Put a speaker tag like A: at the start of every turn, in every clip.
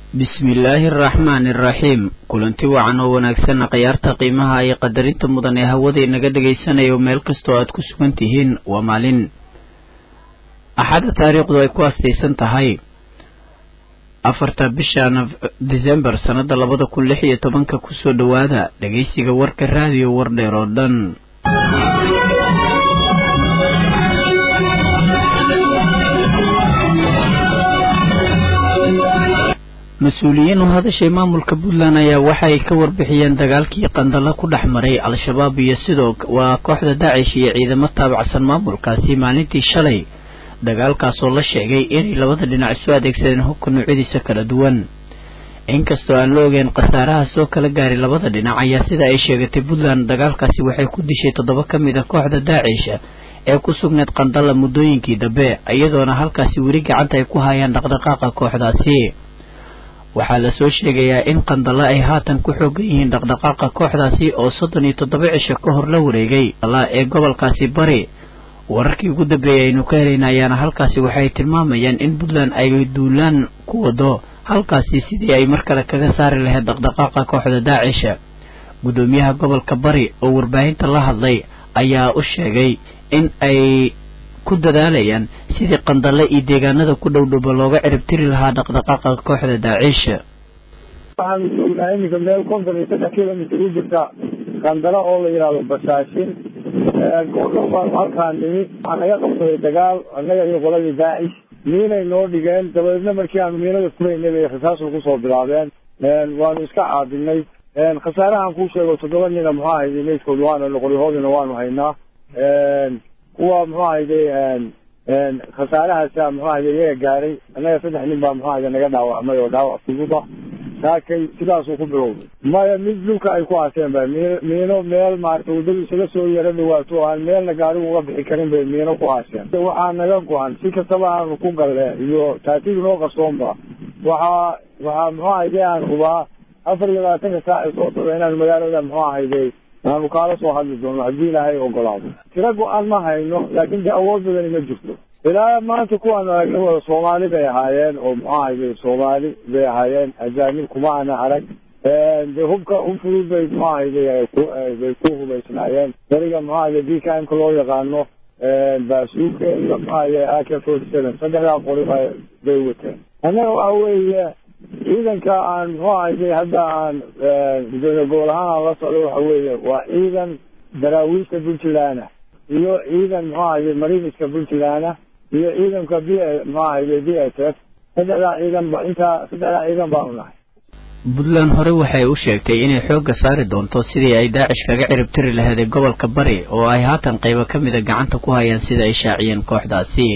A: bismillaahi araxmaani araxiim kulanti wacan oo wanaagsan khiyaarta qiimaha iyo qadarinta mudan ee hawada inaga dhagaysanayo meel kastoo aad ku sugan tihiin waa maalin axadda taariikhdu ay ku astaysan tahay afarta bisha december sannada labada kun lix iyo tobanka kusoo dhowaada dhegaysiga warka raadiyo wardheer oo dhan mas-uuliyiin u hadashay maamulka puntland ayaa waxay ka warbixiyeen dagaalkii qandalo ku dhex maray al-shabaab iyo sidoo waa kooxda daacish iyo ciidamo taabacsan maamulkaasi maalintii shalay dagaalkaasoo la sheegay inay labada dhinac isu adeegsadeen hubka noocyadiisa kala duwan inkastoo aan la ogeyn khasaaraha soo kala gaaray labada dhinac ayaa sida ay sheegatay puntland dagaalkaasi waxay ku dishay toddoba ka mid a kooxda daacish ee ku sugneed qandala muddooyinkii dambe iyadoona halkaasi weli gacanta ay ku hayaan dhaqdhaqaaqa kooxdaasi waxaa lasoo sheegayaa in qandalo ay haatan ku xoogan yihiin dhaqdhaqaaqa kooxdaasi oo soddon iyo toddoba cisho ka hor la wareegay ee gobolkaasi bari wararkii ugu dambeeyay aynu ka helayna ayaana halkaasi waxay tilmaamayaan in puntland ay duulaan ku wado halkaasi sidii ay mar kale kaga saari lahayd dhaqdhaqaaqa kooxda daacisha guddoomiyaha gobolka bari oo warbaahinta la hadlay ayaa u sheegay in ay ku dadaalayaan sidii qandale iyo deegaanada ku dhowdhowba looga ciribtiri lahaa dhaqdhaqaaqa kooxda daaciisha
B: waxaan joognaa iminka meel konton iyo saddex kilomitr u jirta qandalo oo la yidhaahdo basaashin baan halkaan nimid waxaa naga qabsaday dagaal annaga iyo qoladii daacish miinay noo dhigeen dabadeedna markii aanu miinada furaynay bay rasaasu kusoo bilaabeen waanu iska caabinay khasaarahan kuu sheego toddoba nina muxuu ahayday meydkood waana noqolyahoodina waanu haynaa kuwa muxuu ahayday khasaarahaasa muxuu ahayday iyaga gaaray annaga saddex nin baa muxuu ahayday naga dhaawacmay oo dhaawac fududa saakay sidaasuu ku bilowday maya mid dhulka ay ku haaseen ba miino miino meel maarata waddadu isaga soo yaro dhawaato aan meelna gaarigu uga bixi karin bay miino ku haaseen waxaa naga go-an si kastaba aanu ku galle iyo taatiig noo qarsoonba waxaa waxaa muxuu ahayday aan hubaa afar iyo labaatanka saaci soo socda inaanu magaalada muxuu ahayday aanu kaala soo hadli doono haddii ilaahay ogolaado tiro go-aan ma hayno laakiin de awood badani ma jirto ilaa maanta kuwaan aragna wada soomaali bay ahaayeen oo muxuu ahayday soomaali bay ahaayeen ajaanib kuma ana arag de hubka hub fudud bay muxuu ahayday bay ku hubaysnaayeen beriga muxuu ahayday d k mka loo yaqaano baasuuka iyo muxuu ahayday a k forty seven saddexdaa qori bay wateen annaga waxa weeye ciidanka aan muxuu ahayday hadda aan gudoomiye gobol ahaan aan la socdo waxa weeye waa ciidan daraawiishta puntland iyo ciidan muxuu ahayday mariniska puntland iyo ciidanka b muxuu ahayday b s f saddexdaa ciidan ba intaa saddexdaa ciidan baanu nahay
A: puntland hore waxay u sheegtay inay xoogga saari doonto sidii ay daacish kaga ciribtiri laheeday gobolka bari oo ay haatan qaybo ka mida gacanta ku hayaan sida ay shaaciyeen kooxdaasi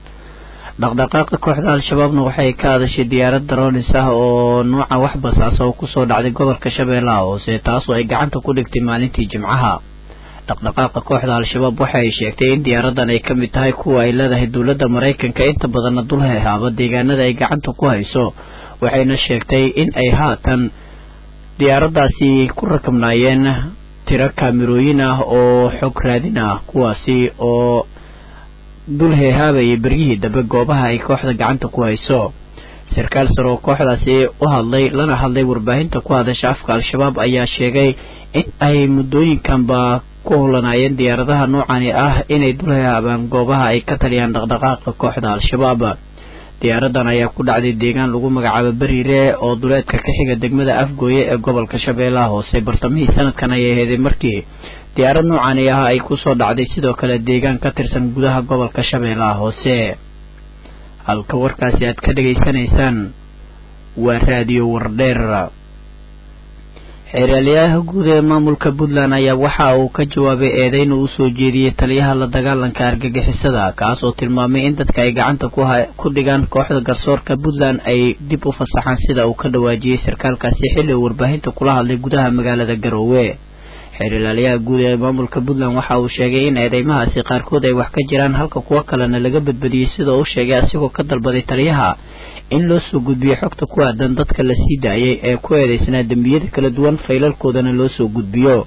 A: dhaqdhaqaaqa kooxda al-shabaabna waxay ka hadashay diyaarad daroonis ah oo nuuca wax basaasa oo kusoo dhacday gobolka shabeellaha hoose taasoo ay gacanta ku dhigtay maalintii jimcaha dhaqdhaqaaqa kooxda al-shabaab waxa ay sheegtay in diyaaradan ay ka mid tahay kuwa ay leedahay dowladda maraykanka inta badanna dul hehaaba deegaanada ay gacanta ku hayso waxayna sheegtay in ay haatan diyaaraddaasi ku rakabnaayeen tiro kaamirooyin ah oo xog raadin ah kuwaasi oo dul heehaabayay beryihii dambe goobaha ay kooxda gacanta ku hayso sarkaal sare oo kooxdaasi u hadlay lana hadlay warbaahinta ku hadasha afka al-shabaab ayaa sheegay in ay muddooyinkanba ku hulanaayeen diyaaradaha noocani ah inay dul heehaabaan goobaha ay ka taliyaan dhaqdhaqaaqa kooxda al-shabaab diyaaradan ayaa ku dhacday deegaan lagu magacaabo beriire oo duleedka ka xiga degmada afgooye ee gobolka shabeellaha hoose bartamihii sanadkan ayay heeday markii diyaarad noocani ah ay kusoo dhacday sidoo kale deegaan ka tirsan gudaha gobolka shabeellaha hoose halka warkaasi aad ka dhegaysanaysaan waa raadiyo wardheer xeeraalyaha guud ee maamulka puntland ayaa waxa uu ka jawaabay eedeyn uu usoo jeediyey taliyaha la dagaalanka argagixisada kaas oo tilmaamay in dadka ay gacanta ku dhigaan kooxda garsoorka puntland ay dib u fasaxaan sida uu ka dhawaajiyey sarkaalkaasi xilli uu warbaahinta kula hadlay gudaha magaalada garoowe xeer ilaaliyaha guud ee maamulka puntland waxa uu sheegay in eedeymahaasi qaarkood ay wax ka jiraan halka kuwo kalena laga badbadiyey sida uu sheegay asigoo ka dalbaday taliyaha in loo soo gudbiyo xogta ku aadan dadka la sii daayay ee ku eedeysnaa dembiyada kala duwan faylalkoodana loo soo gudbiyo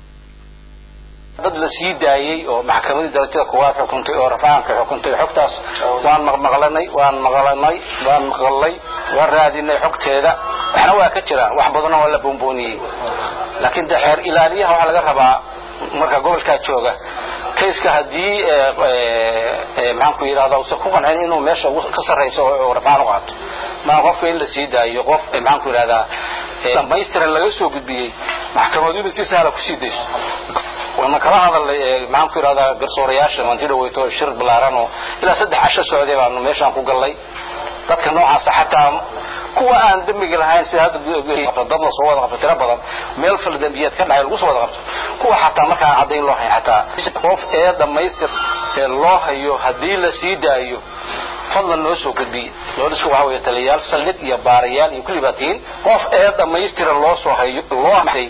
C: dad la sii daayey oo maxkamadii darajada kuwaad xukuntay oo rafaanka xukuntay xogtaas waan maqmaqlanay waan maqlanay waan maqalnay waan raadinay xogteeda waxna waa ka jiraan wax badanna waa la boonbooniyey laakiin de xeer ilaaliyaha waxaa laga rabaa marka gobolkaa jooga kayska haddii maxaanku yidhahda usan ku qancin inuu meesha ka sarrayso oo rafaan u qaato maa qofka in la sii daayo qof maxaanku yidhahdaa dhamaystiran laga soo gudbiyey maxkamadu inay si sahla kusii dayso waana kala hadalnay maxaanku yidhahdaa garsoorayaasha manti dhaweyto shir ballaaran oo ilaa saddex casho socday baanu meeshaan ku gallay dadka noocaasa xataa kuwa aan dembiga lahayn sida hadda dad la soo wada qabto tiro badan meel fal dembiyeed ka dhacay lagu soo wada qabto kuwa xataa markaan caddayn loo hayn xataa qof ee dhammaystir ee loo hayo haddii la sii daayo fadlan noo soo gudbiye doolisku waxa weeye taliyayaal saldhig iyo baarayaal iyo kulli baa tihiin qof ee dhammaystira loo soo hayo loo amay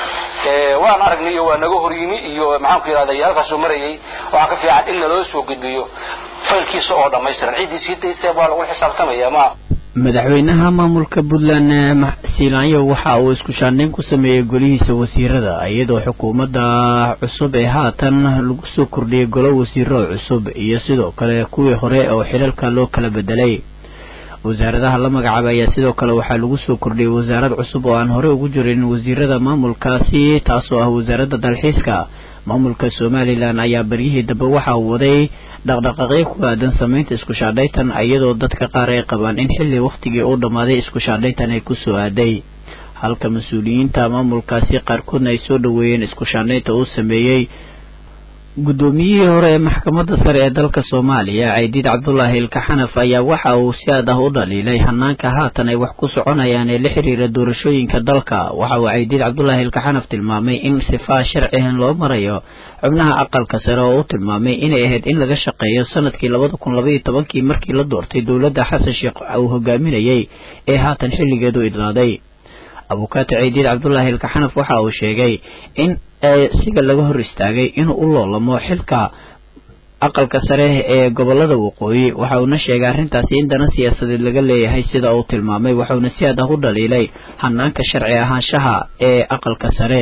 C: waan aragnay iyo waa naga horyimi iyo maxaanku yidhahda yaalkaasoo marayay waxaa ka fiican in naloo soo gudbiyo faylkiisa oo dhammaystiran ciddii sii daysee baa lagu xisaabtamaya ma
A: madaxweynaha maamulka puntland siilaanyo waxa uu isku shaandhayn ku sameeyey golihiisa wasiirada iyadoo xukuumadda cusub ee haatan lagu soo kordhiyey golo wasiiro cusub iyo sidoo kale kuwii hore oo xilalka loo kala bedelay wasaaradaha la magacaabay ayaa sidoo kale waxaa lagu soo kordhiyey wasaarad cusub oo aan hore ugu jirin wasiirada maamulkaasi taasoo ah wasaaradda dalxiiska maamulka somalilan ayaa baryihii dambe waxa uu waday dhaqdhaqaaqyo ku aadan sameynta isku shaandhaytan iyadoo dadka qaar ay qabaan in xilli wakhtigii uu dhammaaday isku shaandhaytan ay ku soo aaday halka mas-uuliyiinta maamulkaasi qaarkoodna ay soo dhoweeyeen isku shaandhaynta uu sameeyey guddoomiyihii hore ee maxkamadda sare ee dalka soomaaliya caydiid cabdulaahi ilkaxanaf ayaa waxa uu si aad ah u dhaliilay hanaanka haatan ay wax ku soconayaan ee la xiriira doorashooyinka dalka waxa uu caydiid cabdulaahi ilkaxanaf tilmaamay in sifaa sharcihan loo marayo xubnaha aqalka sare oo u tilmaamay inay ahayd in laga shaqeeyo sanadkii labada kun labaiyo tobankii markii la doortay dowladda xasan sheekh uu hogaaminayay ee haatan xilligeedu idlaaday abukaati caydiid cabdulaahi ilkaxanaf waxa uu sheegay in siga laga hor istaagay inuu u loolamo xilka aqalka sare ee gobolada waqooyi waxa uuna sheegay arrintaasi in dana siyaasadeed laga leeyahay sida uu tilmaamay waxauna si aad ah u dhaliilay hanaanka sharci ahaanshaha ee aqalka sare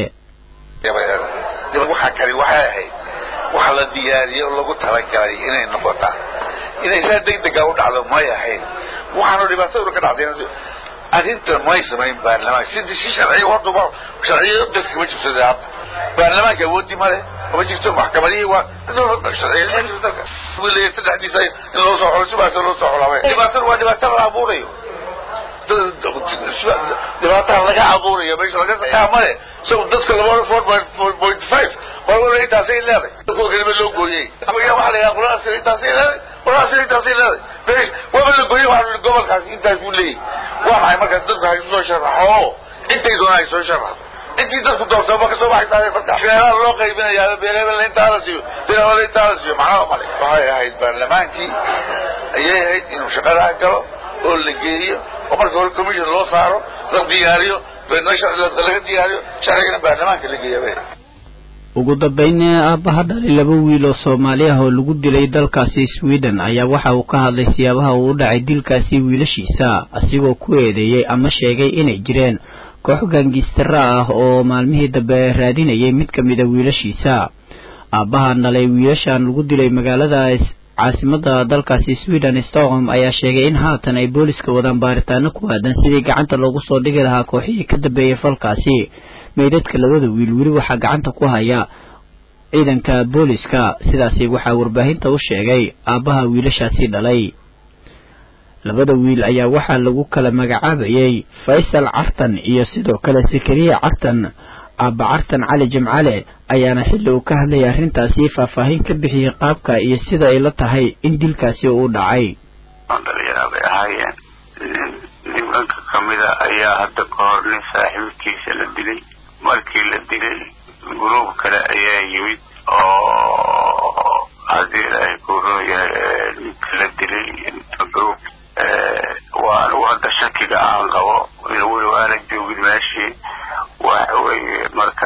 D: waxaa kali waxay ahayd waxa la diyaariyey oo lagu talagalay inay noqotaan inay saa degdega u dhacdo may ahayn waxaanu dhibaatada ka dhacday arrintan may samayn baarlamaan sidii si sharciya horta sharciya dalka kama jirto hadda baarlamaanka awoodi male kama jirto maxkamadihii waa sharciya dalka wiilaya saddexdiisa in loo soo xolo sibaas loo soo xolabay dhibaatada waa dhibaato la abuurayo dhibaataa laga abuurayo meesha laga sakaa male so dadka laba four point five qolwala intaasay leeday kuwa kalima loo gooyey waxa la yidhaha qoladaas intaasay leeday qoladaas intaasay leeday meesh waaba la gooyey waxa gobolkaas intaas buu leeyahy waa maxay marka dadku hay soo sharaxo intay doonaa ay soo sharaxdo intii dadku doortay ma kasoo baxaysaa marka beelaha loo qaybinayaa beelebel intaa la siiyo beelebel intaa la siiyo macnaha male waxay ahayd baarlamaankii ayay ahayd inuu shaqadaa galo oo la geeyo oo marka hore commission loo saaro la diyaariyo laga diyaariyo sharcigana baarlamaanka la geeya
A: ugu dambeyn aabbaha dhalay laba wiil oo soomaali ah oo lagu dilay dalkaasi sweden ayaa waxa uu ka hadlay siyaabaha uu u dhacay dilkaasi wiilashiisa asigoo ku eedeeyey ama sheegay inay jireen koox gaangistara ah oo maalmihii dambe raadinayay mid ka mida wiilashiisa aabbahan dhalay wiilashan lagu dilay magaalada caasimada dalkaasi sweden stockholm ayaa sheegay in haatan ay booliska wadaan baaritaano ku aadan sidii gacanta loogu soo dhigi lahaa kooxihii ka dambeeyay falkaasi meydadka labada wiil weli waxaa gacanta ku haya ciidanka booliska sidaasi waxaa warbaahinta u sheegay aabbaha wiilashaasi dhalay labada wiil ayaa waxaa lagu kala magacaabayay faysal cartan iyo sidoo kale sakariya cartan aabba cartan cali jimcale ayaana xilli uu ka hadlayay arrintaasi faahfaahin ka bixiyey qaabka iyo sida ay la tahay in dilkaasi uu dhacay
E: dhalinyara bay ahaayeen nimanka kamida ayaa hadda ka hor nin saaxiibkiisa la dilay markii la dilay guruub kale ayaa yimid oo haddii ilaahay ku rooyahay ninka la dilay gruub waa anigu hadda shakiga aan qabo weli waana joogin meeshii waxa weeye marka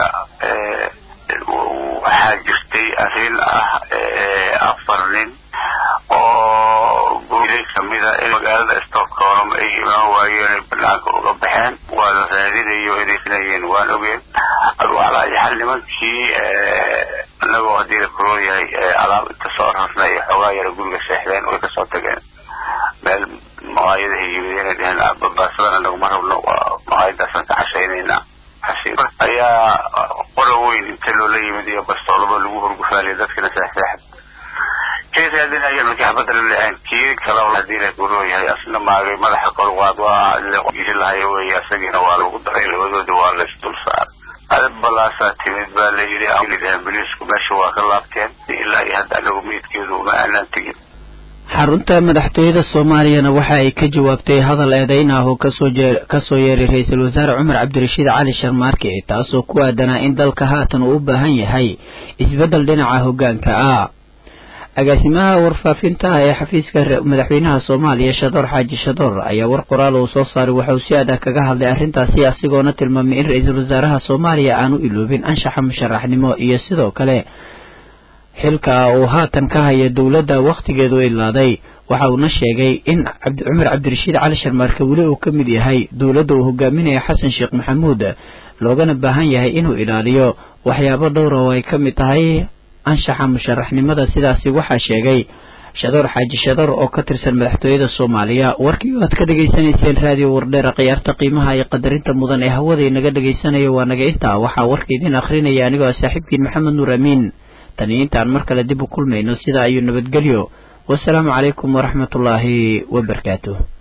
E: waxaa jirtay arrin ah afar nin oo guulay kamida in magaalada stockholm ay imaan waayeen ay banaanka uga baxeen waa la raadinayo inay sinayeen waan ogeen adwalayaxal nimankii anagoo haddii la kuroo yahay alaab inta soo rarnay xoogaa yara guriga seexdeen way kasoo tageen meel maqaayadaha yimid inay dheheen babaasadan anagu ma rabno maqaayadaasaan ka cashaynaynaa ayaa qora weyn inta loola yimid iyo bastoolaba lagu hurgufaaliyay dadkina seexseexad keesa hadii ayaa markii xabadda la dhaceen kii kale hadii la guroo yahay asna maagay madaxa korqaad waa isi lahayo wey isagiina waa lagu daray labadoodi waa laysdul saaray adab balaasaa timid baa la yidhi amboliisku meesha waa ka laabteen ilaa iyo hadda anagu meydkeedu uma aanaan tegin
A: xarunta madaxtooyada soomaaliyana waxa ay ka jawaabtay hadal eedeyn ah oo kasoo kasoo yeeray ra-iisul wasaare cumar cabdirashiid cali sharmaarke taasoo ku aadanaa in dalka haatan uu u baahan yahay isbeddel dhinaca hoggaanka ah agaasimaha warfaafinta ee xafiiska madaxweynaha soomaaliya shadoor xaaji shadoor ayaa war qoraal uu soo saaray waxa uu si adag kaga hadlay arrintaasi asigoona tilmaamay in ra-iisul wasaaraha soomaaliya aanu iloobin anshaxa musharaxnimo iyo sidoo kale xilka uu haatan ka haya dowladda wakhtigeedu ilaaday waxa uuna sheegay in cumar cabdirashiid cali sharmaarke weli uu ka mid yahay dowladda uu hogaaminayo xasan sheekh maxamuud loogana baahan yahay inuu ilaaliyo waxyaabo dhowra oo ay ka mid tahay anshaxa musharaxnimada sidaasi waxaa sheegay shadoor xaaji shadoor oo ka tirsan madaxtooyada soomaaliya warkii aad ka dhegaysanayseen raadiyo wardheera khiyaarta qiimaha iyo qadarinta mudan ee hawada inaga dhagaysanayo waa naga intaa waxaa warka idin akhrinaya anigoo saaxiibkiin maxamed nuur amiin tani intaan mar kale dib u kulmayno sidaa ayuu nabadgelyo wasalaamu calaykum waraxmatullaahi wabarakaatuh